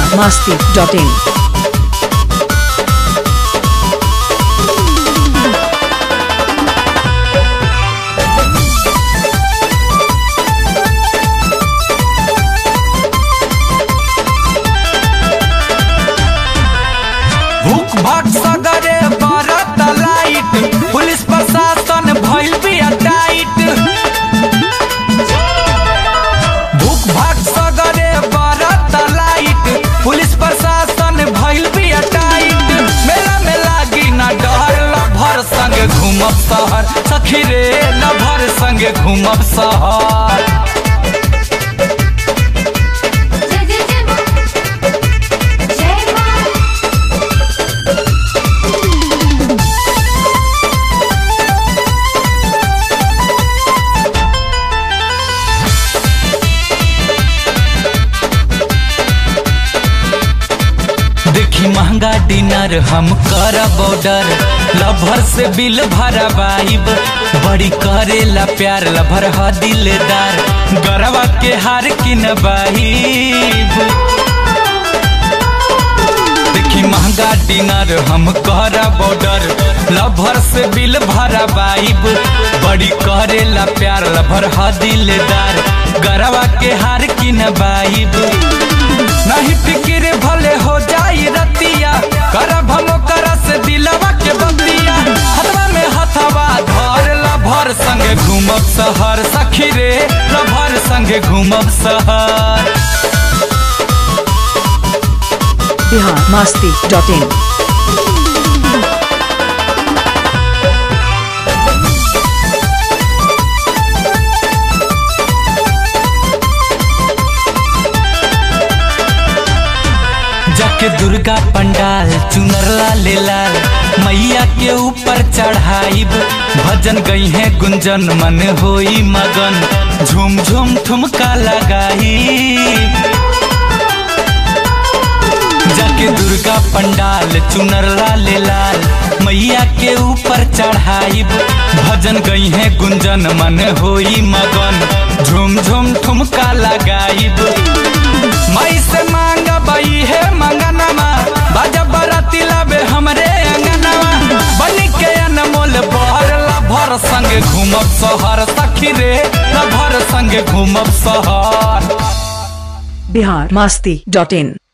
biharmasti.in भूख भाग सगरे बरत लाइट पुलिस प्रशासन भइल बिया टाइट भूख भाग सगरे बरत लाइट पुलिस प्रशासन भइल बिया टाइट मेला में लागी ना डर लभर संग घूमब शहर सखी रे लभर संग घूमब शहर जय जय जय मां जय मां देखी महंगा डिनर हम करब ऑर्डर लभर से बिल भरवाइब बड़ी करेला प्यार लभर ह दिलदार गरवा के हार किनबाइब देखी महंगा डिनर हम करब ऑर्डर लभर से बिल भरवाइब बड़ी करेला प्यार लभर ह दिलदार गरवा के हार किनबाइब नहीं फिक्र भले हो जाई रतिया करब हम ओकरा से दिलवा के बतिया हथवा में हथवा धर लभर संगे घूमब शहर सखी रे लभर संगे घूमब शहर biharmasti.in जाके दुर्गा पंडाल चुनर लाल लाल मैया के ऊपर चढ़ाइब भजन गई है गुंजन मन होई मगन झूम झूम ठुमका लगाइब जाके दुर्गा पंडाल चुनर लाल लाल मैया के ऊपर चढ़ाइब भजन गई है गुंजन मन होई मगन झूम झूम ठुमका लगाइब माई से मांग बई है मंगनमा बाजा बराती लाबे हमरे अंगनवा बनी के अनमोल बहर लभर संगे घूमब शहर सखी रे लभर संगे घूमब शहर biharmasti.in